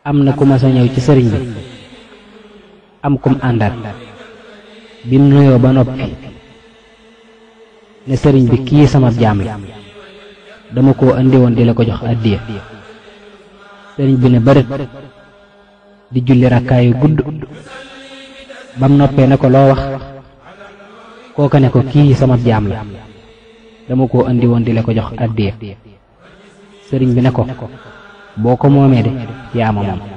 am na ku ma sa ñëw ci sëriñ bi am kum àndaat bi mu nuyoo ba noppi ne sëriñ bi kii sama jaam la dama koo andi woon di la ko jox addiya sëriñ bi ne bërit di julli rakkaayu gudd bam noppee ne ko loo wax kooka ne ko kii sama jaam la dama koo andi woon di la ko jox addiya sëriñ bi ne ko boo ko moomee de yaa ma moom